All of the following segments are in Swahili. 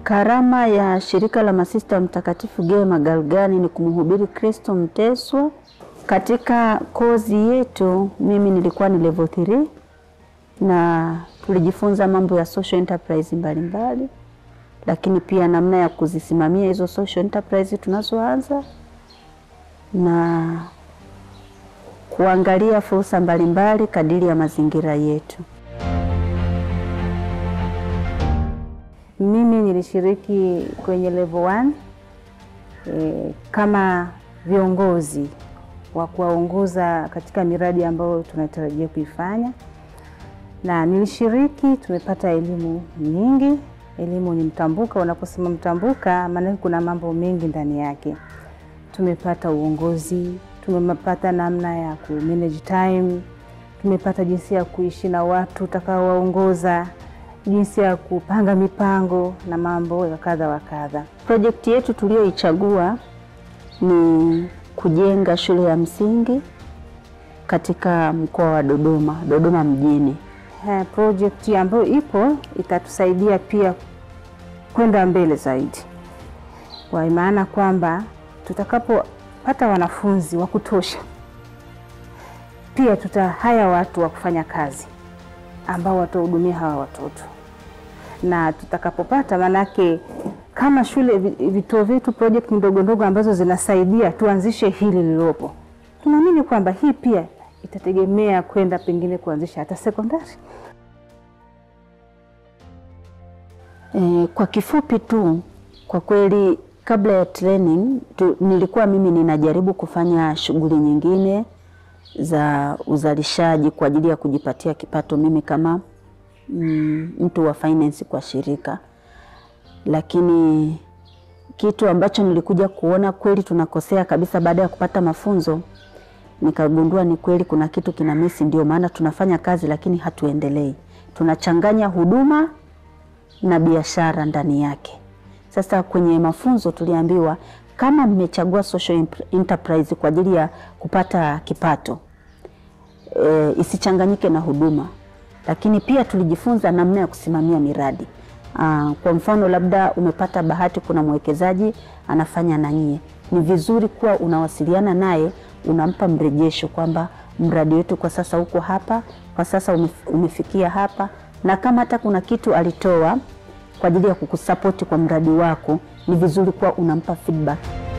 Karama ya shirika la masista Mtakatifu Geo Magalgani ni kumhubiri Kristo mteswa. Katika kozi yetu mimi nilikuwa ni level 3 na tulijifunza mambo ya social enterprise mbalimbali mbali, lakini pia namna ya kuzisimamia hizo social enterprise tunazoanza na kuangalia fursa mbalimbali kadiri ya mazingira yetu. Mimi nilishiriki kwenye level 1 e, kama viongozi wa kuwaongoza katika miradi ambayo tunatarajia kuifanya, na nilishiriki. Tumepata elimu nyingi. Elimu ni mtambuka. Unaposema mtambuka, maana kuna mambo mengi ndani yake. Tumepata uongozi, tumepata namna ya ku manage time, tumepata jinsi ya kuishi na watu utakaowaongoza jinsi ya kupanga mipango na mambo ya kadha wa kadha. Projekti yetu tuliyoichagua ni kujenga shule ya msingi katika mkoa wa Dodoma, Dodoma mjini. Projekti ambayo ipo itatusaidia pia kwenda mbele zaidi, kwa maana kwamba tutakapopata wanafunzi wa kutosha, pia tutahaya watu wa kufanya kazi ambao watahudumia hawa watoto na tutakapopata, manake kama shule vituo vyetu project ndogo ndogo ambazo zinasaidia tuanzishe hili lililopo, tunaamini kwamba hii pia itategemea kwenda pengine kuanzisha hata sekondari. E, kwa kifupi tu, kwa kweli kabla ya training tu, nilikuwa mimi ninajaribu kufanya shughuli nyingine za uzalishaji kwa ajili ya kujipatia kipato mimi kama mm, mtu wa finance kwa shirika, lakini kitu ambacho nilikuja kuona kweli tunakosea kabisa baada ya kupata mafunzo, nikagundua ni kweli kuna kitu kina misi. Ndio maana tunafanya kazi lakini hatuendelei, tunachanganya huduma na biashara ndani yake. Sasa kwenye mafunzo tuliambiwa kama mmechagua social enterprise kwa ajili ya kupata kipato e, isichanganyike na huduma. Lakini pia tulijifunza namna ya kusimamia miradi. Aa, kwa mfano labda umepata bahati, kuna mwekezaji anafanya na nyie, ni vizuri kuwa unawasiliana naye, unampa mrejesho kwamba mradi wetu kwa sasa uko hapa, kwa sasa umefikia hapa, na kama hata kuna kitu alitoa kwa ajili ya kukusapoti kwa mradi wako, ni vizuri kuwa unampa feedback.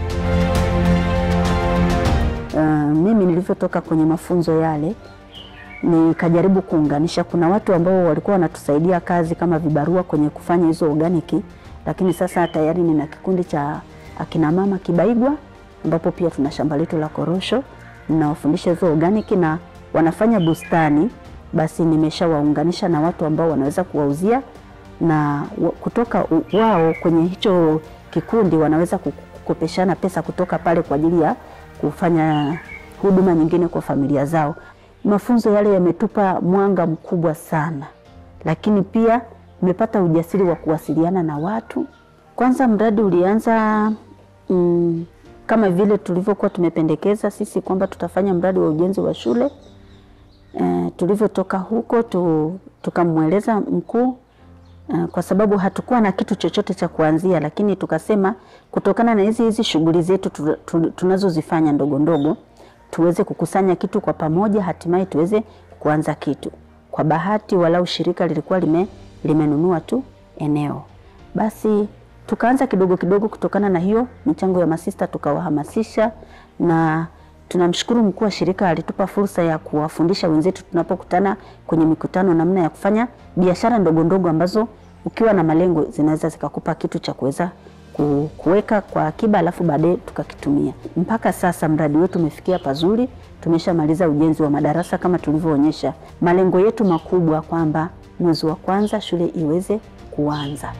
Uh, mimi nilivyotoka kwenye mafunzo yale nikajaribu kuunganisha. Kuna watu ambao walikuwa wanatusaidia kazi kama vibarua kwenye kufanya hizo organiki, lakini sasa tayari nina kikundi cha akina mama Kibaigwa, ambapo pia tuna shamba letu la korosho, ninawafundisha hizo organiki na wanafanya bustani. Basi nimeshawaunganisha na watu ambao wanaweza kuwauzia na kutoka wao kwenye hicho kikundi wanaweza kukopeshana pesa kutoka pale kwa ajili ya kufanya huduma nyingine kwa familia zao. Mafunzo yale yametupa mwanga mkubwa sana, lakini pia nimepata ujasiri wa kuwasiliana na watu. Kwanza mradi ulianza mm, kama vile tulivyokuwa tumependekeza sisi kwamba tutafanya mradi wa ujenzi wa shule. E, tulivyotoka huko tu, tukamweleza mkuu kwa sababu hatukuwa na kitu chochote cha kuanzia, lakini tukasema kutokana na hizi hizi shughuli zetu tunazozifanya ndogo ndogo, tuweze kukusanya kitu kwa pamoja, hatimaye tuweze kuanza kitu. Kwa bahati, walau shirika lilikuwa lime, limenunua tu eneo, basi tukaanza kidogo kidogo. Kutokana na hiyo michango ya masista tukawahamasisha, na tunamshukuru mkuu wa shirika alitupa fursa ya kuwafundisha wenzetu tunapokutana kwenye mikutano, namna ya kufanya biashara ndogo ndogo ambazo ukiwa na malengo zinaweza zikakupa kitu cha kuweza kuweka kwa akiba, alafu baadaye tukakitumia. Mpaka sasa mradi wetu umefikia pazuri, tumeshamaliza ujenzi wa madarasa kama tulivyoonyesha. Malengo yetu makubwa kwamba mwezi wa kwanza shule iweze kuanza.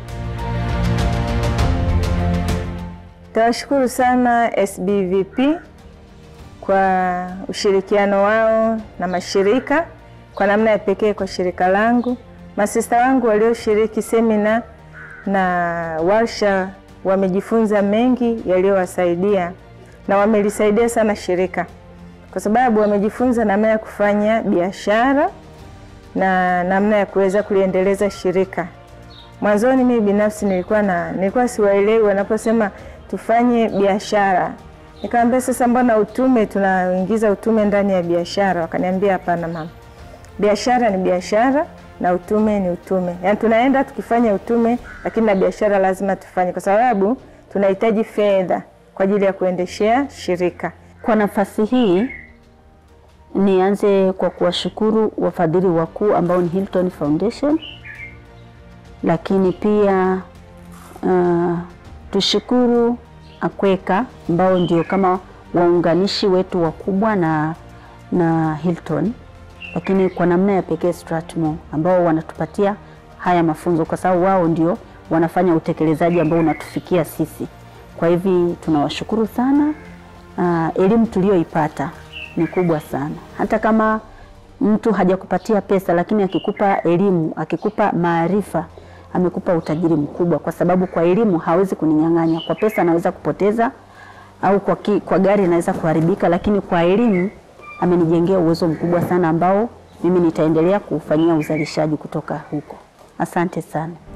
Tawashukuru sana SBVP kwa ushirikiano wao na mashirika, kwa namna ya pekee kwa shirika langu, masista wangu walioshiriki semina na warsha wamejifunza mengi yaliyowasaidia na wamelisaidia sana shirika, kwa sababu wamejifunza namna ya kufanya biashara na namna ya kuweza kuliendeleza shirika. Mwanzoni mimi binafsi nilikuwa na nilikuwa siwaelewi wanaposema tufanye biashara. Nikamwambia sasa, mbona utume tunaingiza utume ndani ya biashara? Wakaniambia hapana mama, biashara ni biashara na utume ni utume. Yaani tunaenda tukifanya utume, lakini na biashara lazima tufanye, kwa sababu tunahitaji fedha kwa ajili ya kuendeshea shirika. Kwa nafasi hii nianze kwa kuwashukuru wafadhili wakuu ambao ni Hilton Foundation, lakini pia uh, tushukuru Akweka ambao ndio kama waunganishi wetu wakubwa na, na Hilton, lakini kwa namna ya pekee Strathmore ambao wanatupatia haya mafunzo kwa sababu wao ndio wanafanya utekelezaji ambao unatufikia sisi. Kwa hivi tunawashukuru sana. Uh, elimu tuliyoipata ni kubwa sana. Hata kama mtu hajakupatia pesa, lakini akikupa elimu, akikupa maarifa, amekupa utajiri mkubwa, kwa sababu kwa elimu hawezi kuninyang'anya. Kwa pesa anaweza kupoteza au kwa, ki, kwa gari inaweza kuharibika, lakini kwa elimu amenijengea uwezo mkubwa sana ambao mimi nitaendelea kuufanyia uzalishaji kutoka huko. Asante sana.